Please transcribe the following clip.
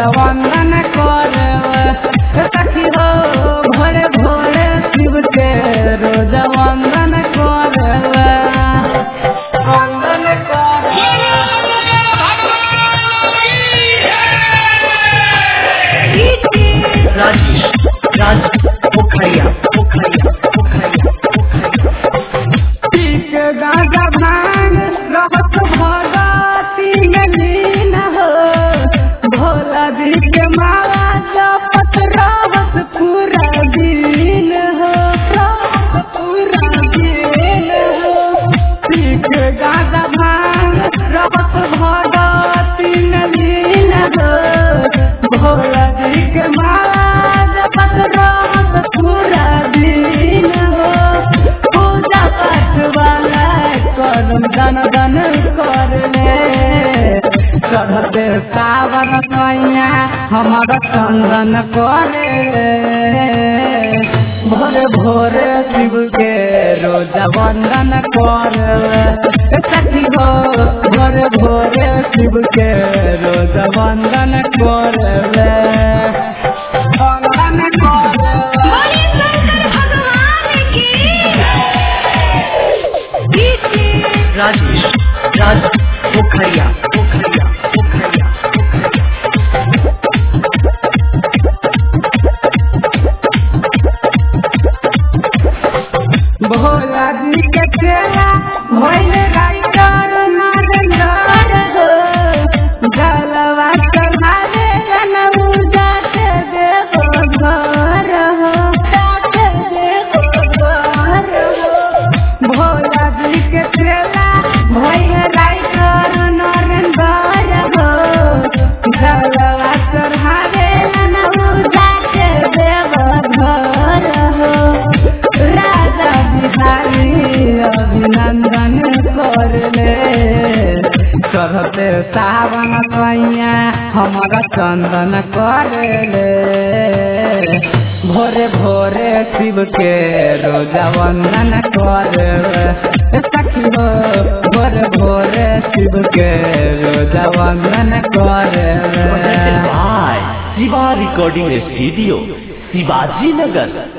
वंदन करे सखी हो भोरे भोरे शिव के रोज वंदन करे वंदन करे राजेश राज पोखरिया पोखरिया पोखरिया पीक गाजा भांग रहत भगती में लीन हो भोला जी के माला जपत रहत पूरा दिन हो रहत पूरा दिन हो पीक गाजा भांग रहत भगती में लीन हो भोला जी के माला जपत रहत पूरा दिन हो पूजा पाठ वाला करम दन दन करले चढ़ते सावन कैया हमार चंदन करे भोरे भोरे शिव के रोज वंदन करे सखी हो भोरे भोरे शिव के रोज वंदन करे वंदन करे बोले शंकर भगवान की राजेश राज पोखरिया पोखरिया पोखरिया पोखरिया भोला जी के चेला भइल राइटर नारंगार हो जलवा चढ़ावे जनऊ जाके देवो घर हो जाके देवो घर हो भोला जी के चेला भइल राइटर नारंगार हो जलवा चढ़ावे जनऊ जाके देवो घर हो राजा बिहारी अभिनंदन करले चढ़ते सावन कैया हमारा चंदन करले भोरे भोरे शिव के रोजा वंदन करे सखी हो भोरे भोरे शिव के रोजा वंदन करे Presented by Shiva Recording Studio, Shivaji Nagar.